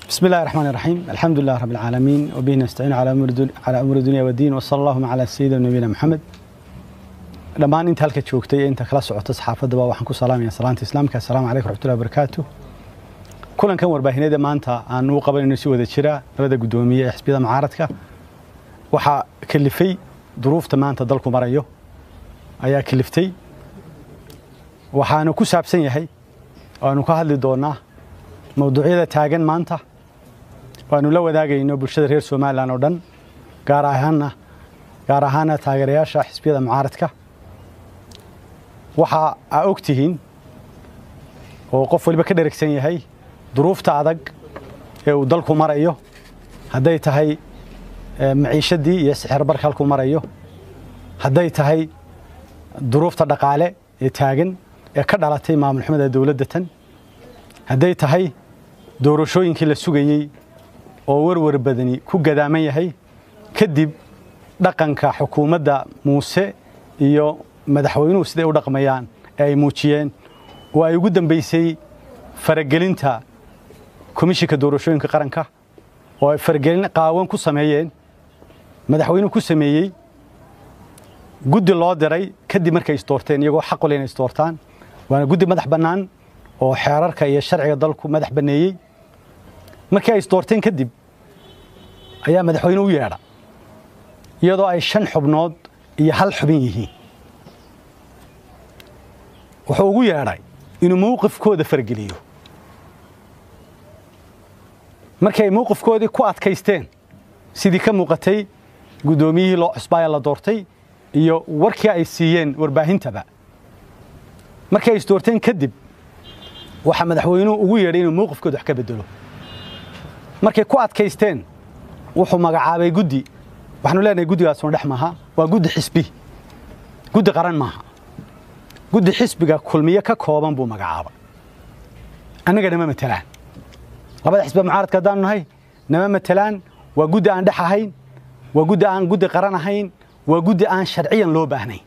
بسم الله الرحمن الرحيم الحمد لله رب العالمين وبه نستعين على أمور الدنيا, على أمور الدنيا والدين وصلى اللهم على سيدنا نبينا محمد dhammaan inta halka joogtay ee inta kala socota saxaafadaba waxaan ku salaamaya salaanta islaamka assalaamu calaykum raxmatullahi wabarakaatu kulankan warbaahineeda maanta aan u qabanayno si wada jira labada guddoomiye ee xisbiyada mucaaradka waxaa kalifay duruufta maanta dalku marayo ayaa kaliftay waxaanu ku saabsan yahay waanu ka hadli doonaa mawduucyada taagan maanta waanu la wadaagayno bulshada reer somalilan oo dhan gaar ahaana gaar ahaana taageerayaasha xisbiyada mucaaradka waxa aa og tihiin oo qof waliba ka dheragsan yahay duruufta adag ee uu dalku marayo hadday tahay maciishadii iyo sixir barka halkuu marayo hadday tahay duruufta dhaqaale ee taagan ee ka dhalatay maamul xumada dowladda tan hadday tahay doorashooyinkii la sugayey oo warwar badani ku gadaaman yahay kadib dhaqanka xukuumadda muuse iyo madaxweynuhu siday u dhaqmayaan ee ay muujiyeen oo ay ugu dambaysay faragelinta komishinka doorashooyinka qaranka oo ay faragelin qaawan ku sameeyeen madaxweynuhu ku sameeyey guddi loo diray kadib markay isdoorteen iyagoo xaq u leh inay isdoortaan waana guddi madax bannaan oo xeerarka iyo sharciga dalku madax banneeyey markii ay isdoorteen kadib ayaa madaxweyne u yeedha iyadoo ay shan xubnood iyo hal xubin yihiin wuxuu ugu yeedhay inuu mawqifkooda fargeliyo markii ay mawqifkoodii ku adkaysteen sidii ka muuqatay guddoomiyihii loo cusbaaya la doortay iyo warkii ay siiyeen warbaahintaba markii ay isdoorteen kadib waxaa madaxweynuhu ugu yeedhay inuu mawqifkooda wax ka bedelo markay ku adkaysteen wuxuu magacaabay guddi waxaanu leenahay guddigaasuna dhex maaha waa guddi xisbi guddi qaran maaha guddi xisbiga kulmiye ka kooban buu magacaabay annaga nama matelaan labada xisbiga mucaaradka haddaanu nahay nama matelaan waa guddi aan dhex ahayn waa guddi aan guddi qaran ahayn waa guddi aan sharciyan loo baahnayn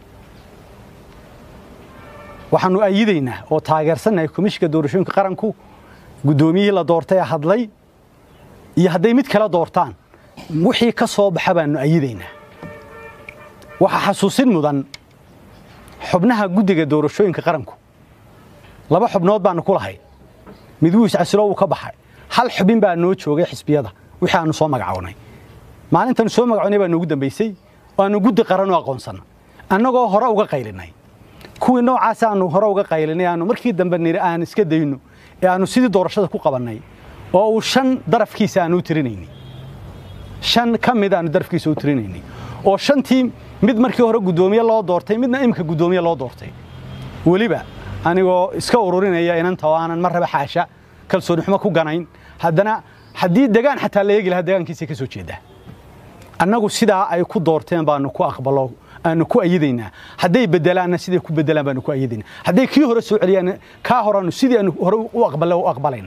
waxaanu ayidaynaa oo taageersannahay komishinka doorashooyinka qaranku guddoomiyihii la doortay ee hadlay iyo hadday mid kala doortaan wixii ka soo baxa baanu ayidaynaa waxaa xasuusin mudan xubnaha guddiga doorashooyinka qaranku laba xubnood baanu ku lahayn mid wuu iscasilo wuu ka baxay hal xubin baa noo joogay xisbiyada wixii aanu soo magacownay maalintaanu soo magacownay baa noogu dambaysay oo aanu guddi qaran u aqoonsanna annagoo hore uga qaylinay kuwii noocaas aanu hore uga qaylinay aanu markii dambe niri aan iska dayno ee aanu sidii doorashada ku qabannay oo uu shan darafkiisa aanu u tirinaynay shan ka mid aanu darafkiisa u tirinaynay oo shantii mid markii hore guddoomiye loo doortay midna imika guddoomiye loo doortay weliba anigoo iska ururinaya inanta oo aanan mar raba xaasha kalsooni xumo ku ganayn haddana haddii degaan xataa la eegi lahaa degaankiisay ka soo jeedaa annagu sidaa ay ku doorteen baanu ku aqbalo aanu ku ayidaynaa hadday bedelaanna siday ku bedelaan baanu ku ayidaynaa hadday kii hore soo celiyaan kaa horaanu sidii aanu hore u aqbala u aqbalayna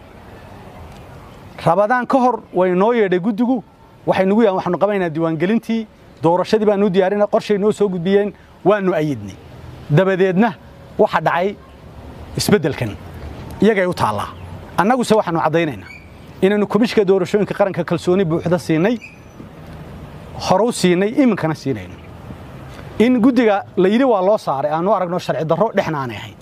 rabadaan ka hor way noo yeedhay guddigu waxay nugu yahan waxaanu qabanaynaa diiwaangelintii doorashadii baanu diyaarinay qorshay noo soo gudbiyeen waanu ayidnay dabadeedna waxa dhacay isbeddelkan iyagay u taallaa annaguse waxaanu caddaynaynaa inaannu komishinka doorashooyinka qaranka kalsooni buuxda siinay hore u siinay iminkana siinayno in guddiga la yidhi waa loo saaray aanu aragno sharci darro dhexna aanay ahayn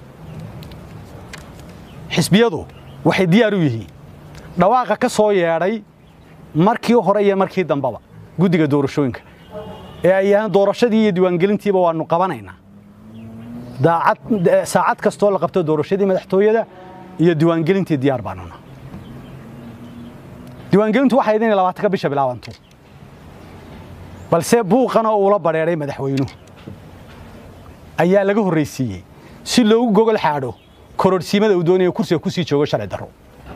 xisbiyadu waxay diyaar u yihiin dhawaaqa ka soo yeedhay markii hore iyo markii dambeba guddiga doorashooyinka ee ay yahaan doorashadii iyo diiwaangelintiiba waannu qabanaynaa daacad saacad kastoo la qabto doorashadii madaxtooyada iyo diiwaangelintii diyaar baanuna diiwaangelintu waxay idin labaatanka bisha bilaabanto balse buuqana uula badheedhay madaxweynuhu ayaa laga horraysiiyey si loogu gogol xaadho kororhsiimada uu doonayo kursiga ku sii joogo sharci darro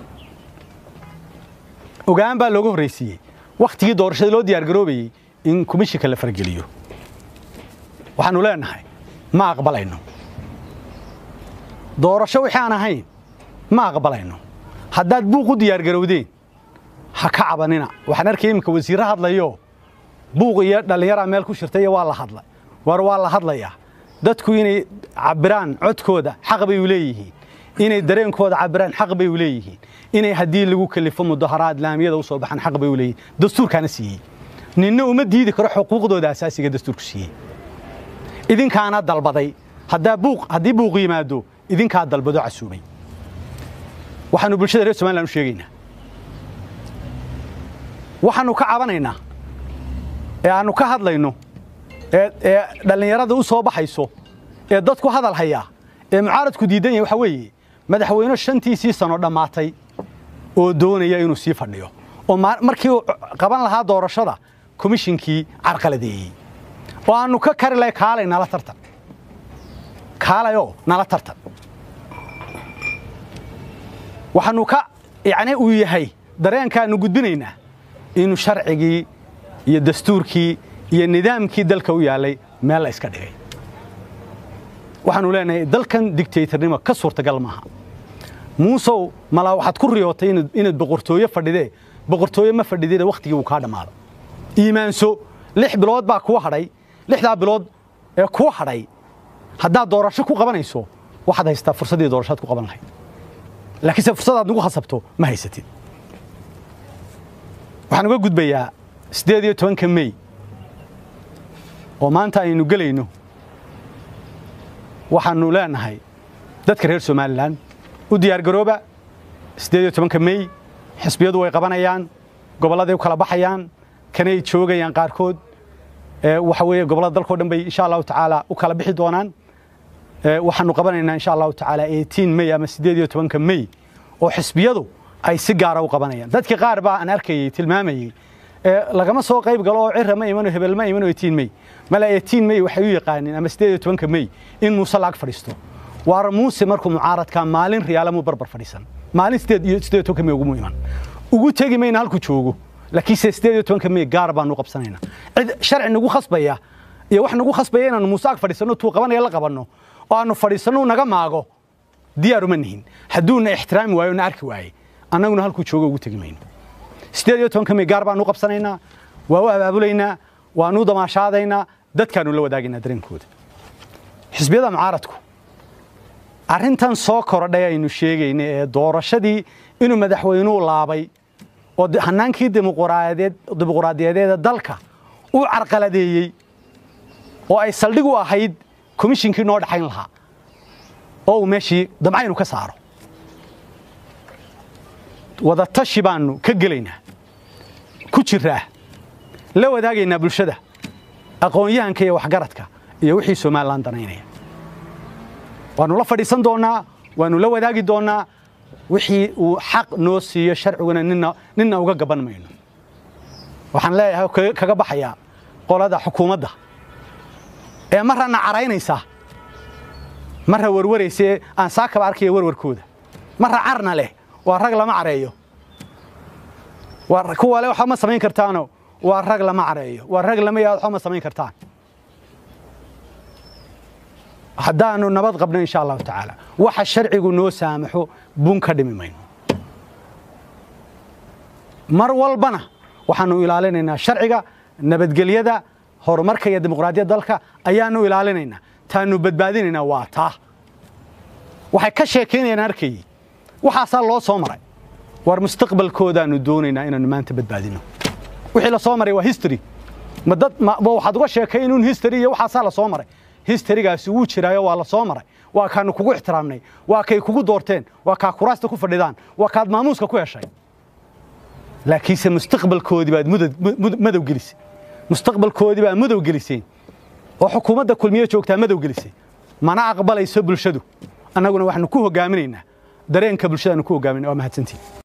ogaan baa looga horraysiiyey wakhtigii doorashada loo diyaargaroobayey in komishinka la fargeliyo waxaannu leenahay ma aqbalayno doorasho wixii aan ahayn ma aqbalayno haddaad buuq u diyaargarowdeen ha ka cabanina waxaan arkay iminka wasiirre hadlayo buuq iyo dhallinyaraa meel ku shirtay iyo waa la hadlay war waa la hadlayaa dadku inay cabbiraan codkooda xaq bay u leeyihiin inay dareenkooda cabiraan xaq bay u leeyihiin inay haddii lagu kalifo mudaharaad laamiyada u soo baxaan xaq bay u leeyihiin dastuurkaana siiyey ninna uma diidi karo xuquuqdooda asaasiga dastuurku siiyey idinkaana dalbaday haddaa buuq haddii buuq yimaado idinkaa dalbado casuumay waxaanu bulshada reer somaliland u sheegaynaa waxaanu ka cabanaynaa ee aanu ka hadlayno ee dhallinyarada u soo baxayso ee dadku hadal hayaa ee mucaaradku diidan yahay waxa weeye madaxweyne shantiisii sano dhammaatay oo doonaya inuu sii fadhiyo oo markii uu qaban lahaa doorashada komishinkii carqaladeeyey oo aanu ka kari lahay kaalay nala tartan kaalayoo nala tartan waxaanu ka yacni uu yahay dareenkaanu gudbinaynaa inuu sharcigii iyo dastuurkii iyo nidaamkii dalka u yaallay meel la iska dhigay waxaanu leenahay dalkan digtaytarnimo ka suurtagal maaha muusow malaa waxaad ku riyootay inaad boqortooye fadhidee boqortooye ma fadhidina wakhtigii uu kaa dhammaado iimaanso lix bilood baa kuu hadhay lixdaa bilood ee kuu hadhay haddaad doorasho ku qabanayso waxaad haystaa fursaddii doorashaad ku qaban lahayd laakiinse fursadaad nagu khasabto ma haysatid waxaan uga gudbayaa siddeed iyo tobanka mey oo maanta aynu gelayno waxaanu leenahay dadka reer somalilan u diyaargarooba siddeed iyo tobanka mey xisbiyadu way qabanayaan gobolladay u kala baxayaan kanay joogayaan qaarkood waxa weeye gobollada dalkao dhan bay insha allahu tacaala u kala bixi doonaan waxaanu qabanaynaa insha allahu tacaala eighteen mey ama siddeed iyo tobanka mey oo xisbiyadu ay si gaara u qabanayaan dadkii qaar baa aan arkayey tilmaamayey lagama soo qayb galo oo cira ma imano hebel ma imano eighteen mey mala eighteen mey waxay u yaqaaniin ama siddeed iyo tobanka mey in muuse laag fadhiisto waar muuse markuu mucaaradka maalin riyaalamuu barbar fadhiisan maalin siddeed iyo siddeed iyo tobanka mey ugumu iman ugu tegi mayna halkuu joogo laakiinse siddeed iyo tobanka mey gaar baanu qabsanaynaa cid sharci nagu khasbaya iyo wax nagu khasbaya inaanu muuse ag fadhiisanno tuu qabanaya la qabanno oo aanu fadhiisanno naga maago diyaaruma nihin hadduuna ixtiraami waayo na arki waaye annaguna halkuu joogo ugu tegi mayno siddeed iyo tobanka mey gaar baanu qabsanaynaa waa u abaabulaynaa waanu damaashaadaynaa dadkaanu la wadaagaynaa dareenkooda xisbiyada mucaaradku arrintan soo korodhay aynu sheegayna ee doorashadii inuu madaxweynuhu laabay oo hanaankii dimuquraadiyadeeda dalka u carqaladeeyey oo ay saldhig u ahayd komishinkii noo dhaxayn lahaa oo uu meeshii damcaynu ka saaro wadatashi baanu ka gelaynaa ku jiraa la wadaagaynaa bulshada aqoon-yahanka iyo waxgaradka iyo wixii somalilan danaynaya waanu la fadhiisan doonnaa waanu la wadaagi doonnaa wixii uu xaq noo siiyo sharciguna ninna uga gaban mayno waxaan leeyahay kaga baxayaa qolada xukuumadda ee marrana caraynaysa marra warwaraysaee aan saakaba arkaya warwarkooda marra carna leh waa rag lama careeyo kuwa le waxba ma samayn kartaano waa rag lama careeyo waa rag lama yaad waxba ma samayn kartaan haddaanu nabad qabno insha allahu tacaala waxa sharcigu noo saamaxo bun ka dhimi mayno mar walbana waxaanu ilaalinaynaa sharciga nabadgelyada horumarka iyo dimuqraadiyadda dalka ayaanu ilaalinaynaa taanu badbaadinaynaa waa taa waxay ka sheekaynayaan arkayey waxaasaa loo soo maray war mustaqbalkoodaanu doonaynaa inaanu maanta badbaadino wixii la soo maray waa history ma dad ma waxaad uga sheekay inuun history iyo waxaasaa la soo maray historygaasi wuu jiraayo waa la soo maray waa kaanu kugu ixtiraamnay waa kay kugu doorteen waa kaa kuraasta ku fadhidaan waa kaad maamuuska ku heshay laakiinse mustaqbalkoodii baad madow gelisay mustaqbalkoodii baad madow geliseen oo xukuumadda kulmiye joogtaa madow gelisay mana aqbalayso bulshadu annaguna waxaanu ku hogaaminaynaa dareenka bulshadaanu ku hogaaminaa waa mahadsantiin